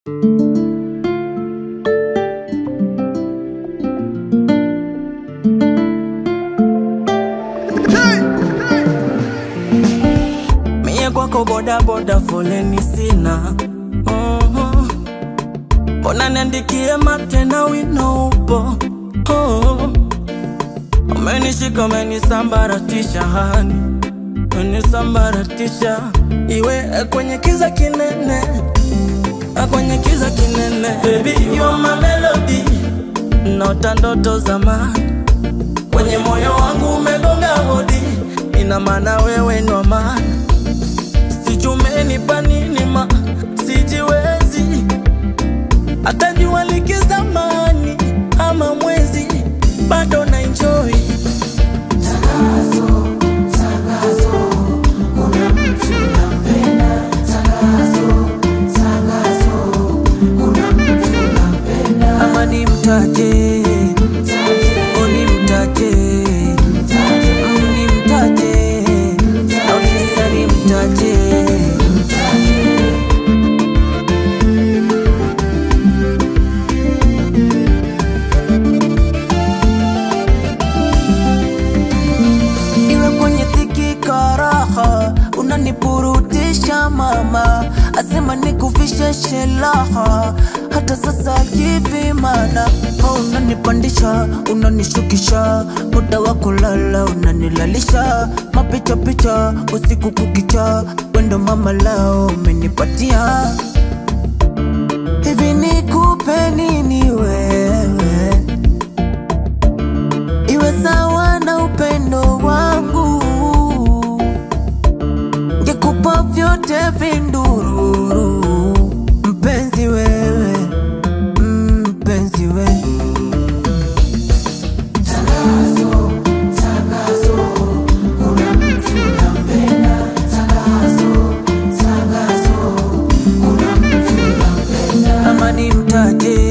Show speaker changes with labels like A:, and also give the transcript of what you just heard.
A: Mie kwako boda boda foleni sina Mhm. Mbona niandikie mate na wino upo Oh. Umenishika umenisambaratisha hani umenisambaratisha iwe eh, kwenye kiza kinene eh, kwenye kiza kinene Baby you are my melody Naota ndoto zamani kwenye moyo wangu umegonga hodi, ina maana wewe ndo maana sijumenipa nini ma sijiwezi hata jua likizamani ama mwezi bado na enjoy ama ni mtaje o ni mtaje Mm, ni mtaje au kisa ni mtaje iwe kwenye dhiki karaha unanipurutisha mama asema nikufishe shelaha hata sasa hivi mana oh, unanipandisha unanishukisha muda wa kulala unanilalisha mapicha picha usiku kukicha wendo mama lao umenipatia hivi nikupe nini wewe iwe sawa na upendo wangu, ngekupa vyote vindururu, mpenzi wewe, mm, mpenzi wewe. Ama ni mtaje